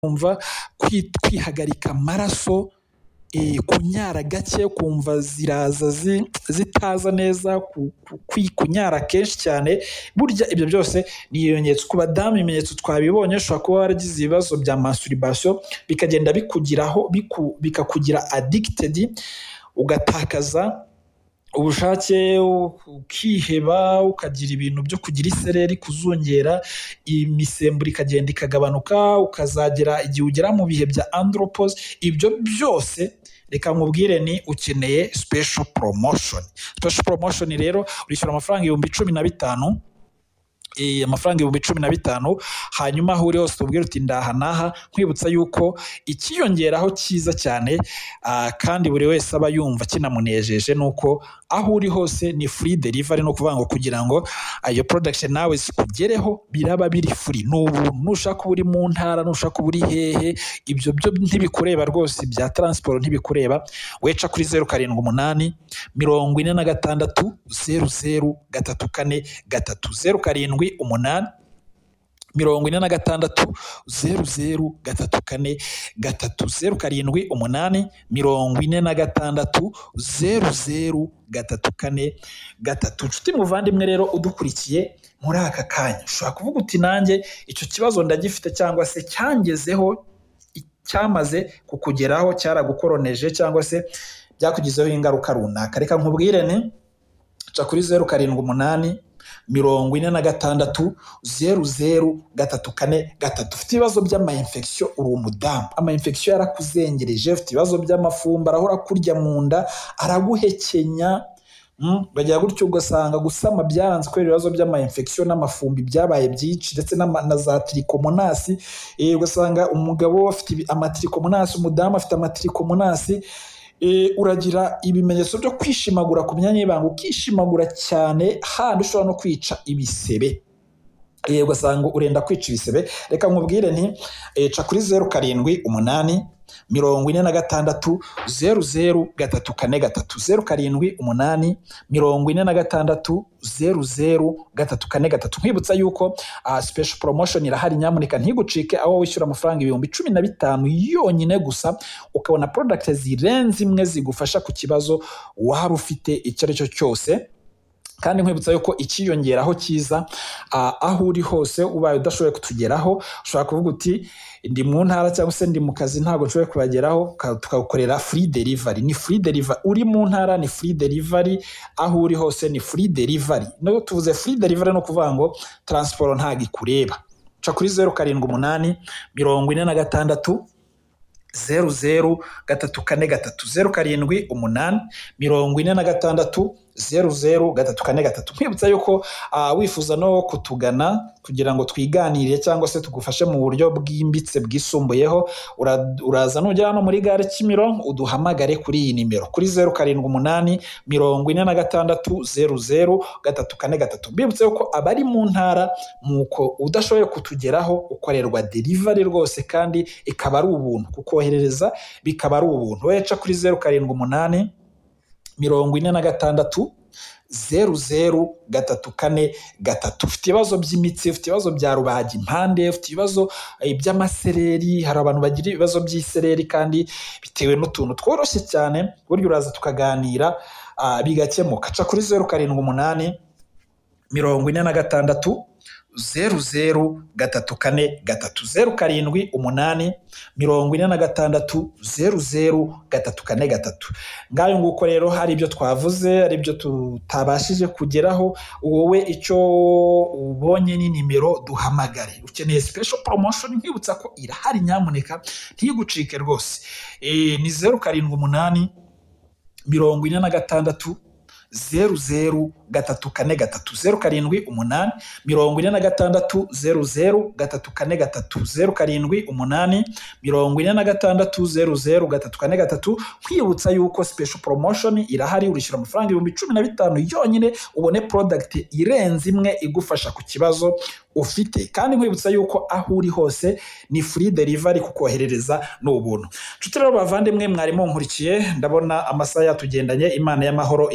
kumva kwihagarika amaraso, kunyara gake ukumva ziraza zitaza neza, kunyara kenshi cyane, burya ibyo byose ni ibimenyetso. Ku badamu ibimenyetso twabibonye, ushobora kuba waragize ibibazo bya masturbation bikagenda bikugiraho, bikakugira addicted, ugatakaza ubushake, ukiheba, ukagira ibintu byo kugira isereri, kuzungera, imisemburo ikagenda ikagabanuka, ukazagera igihe ugera mu bihe bya andropause, ibyo byose reka nkubwire ni ukeneye special promotion. Special promotion rero urishyura amafaranga ibihumbi cumi na bitanu, amafaranga ibihumbi cumi na bitanu, hanyuma aho uri hose ubwira uti ndaha n'aha, nkwibutsa yuko ikiyongeraho cyiza cyane kandi buri wese aba yumva kinamunejeje ni uko aho uri hose ni free delivery, ni ukuvuga ngo kugira ngo iyo production nawe zikugereho biraba biri free, ni ubuntu, nushaka uba uri mu ntara, nushaka uba uri hehe, ibyo byo ntibikureba rwose, ibya transport ntibikureba, wowe ca kuri zeru karindwi umunani, mirongo ine na gatandatu, zeru zeru, gatatu kane, gatatu, zeru karindwi umunani, mirongo ine na gatandatu, zeru zeru, gatatu kane, gatatu, zeru karindwi umunani, mirongo ine na gatandatu, zeru zeru, gatatu kane, gatatu. Nshuti muvandimwe rero udukurikiye muri aka kanya, ushobora kuvuga uti nanjye icyo kibazo ndagifite cyangwa se cyangezeho, cyamaze kukugeraho, cyaragukoroneje cyangwa se byakugizeho ingaruka runaka, reka nkubwire ni ca kuri zeru karindwi umunani, mirongo ine na gatandatu, zeru zeru, gatatu kane, gatatu. Ufite ibibazo by'ama infection uri umudamu, ama infection yarakuzengereje, ufite ibibazo by'amafumba, arahora kurya mu nda, araguhekenya, bagira gutyo ugasanga gusama byaranze kubera ibibazo by'ama infection n'amafumbi byabaye byinshi, ndetse na za trichomonasi, ugasanga umugabo afite amatrichomonasi, umudamu afite amatrichomonasi, uragira ibimenyetso byo kwishimagura ku myanya y'ibanga, ukishimagura cyane handi ushobora no kwica ibisebe, ugasanga urenda kwica ibisebe, reka nkubwire nti ca kuri zeru karindwi umunani, mirongo ine na gatandatu, zeru zeru, gatatu kane gatatu, zeru karindwi umunani, mirongo ine na gatandatu, zeru zeru, gatatu kane gatatu. Nkwibutsa yuko special promotion irahari, nyamuneka ntigucike, aho wishyura amafaranga ibihumbi cumi na bitanu yonyine gusa, ukabona product zirenze imwe zigufasha ku kibazo waba ufite icyo ari cyo cyose kandi nkwibutsa yuko ikiyongeraho cyiza aho uri hose ubaye udashoboye kutugeraho ushobora kuvuga uti ndi mu ntara cyangwa se ndi mu kazi ntabwo nshoboye kubageraho tukagukorera free delivery ni free delivery uri mu ntara ni free delivery aho uri hose ni free delivery no tuvuze free delivery no kuvuga ngo transport ntabwo ikureba ca kuri zeru karindwi umunani mirongo ine na gatandatu zeru zeru gatatu kane gatatu zeru karindwi umunani mirongo ine na gatandatu zeru zeru gatatu kane gatatu nkwibutsa yuko uh, wifuza no kutugana kugira ngo twiganire cyangwa se tugufashe mu buryo bwimbitse bwisumbuyeho uraza nugera hano muri gare Kimironko uduhamagare kuri iyi nimero kuri zeru karindwi umunani mirongo ine na gatandatu zeru zeru gatatu kane gatatu mbibutse yuko abari mu ntara nuko udashoboye kutugeraho ukorerwa delivery rwose kandi ikaba ari ubuntu kukoherereza bikaba ari ubuntu weca kuri zeru karindwi umunani mirongo ine na gatandatu zeru zeru gatatu kane gatatu ufite ibibazo by'imitsi ufite ibibazo bya rubaga impande ufite ibibazo by'amasereri hari abantu bagira ibibazo by'isereri kandi bitewe n'utuntu tworoshye cyane burya uraza tukaganira bigakemuka ca kuri zeru karindwi umunani mirongo ine na gatandatu zeru zeru gatatu kane gatatu zeru karindwi umunani mirongo ine na gatandatu zeru zeru gatatu kane gatatu ngayo nguko rero hari ibyo twavuze hari ibyo tutabashije kugeraho wowe icyo ubonye ni nimero duhamagare ukeneye special promotion nkwibutsa ko irahari nyamuneka ntigucike rwose ni zeru karindwi umunani mirongo ine na gatandatu zeru zeru gatatu kane gatatu zeru karindwi umunani mirongo ine na gatandatu zeru zeru gatatu kane gatatu zeru karindwi umunani mirongo ine na gatandatu zeru zeru gatatu kane gatatu kwibutsa yuko special promotion irahari urishyura amafaranga ibihumbi cumi na bitanu yonyine ubone product irenze imwe igufasha ku kibazo ufite kandi nkwibutsa yuko aho uri hose ni free delivery kukoherereza ni ubuntu nshuti rero bavandimwe mwarimu nkurikiye ndabona amasaha yatugendanye imana y'amahoro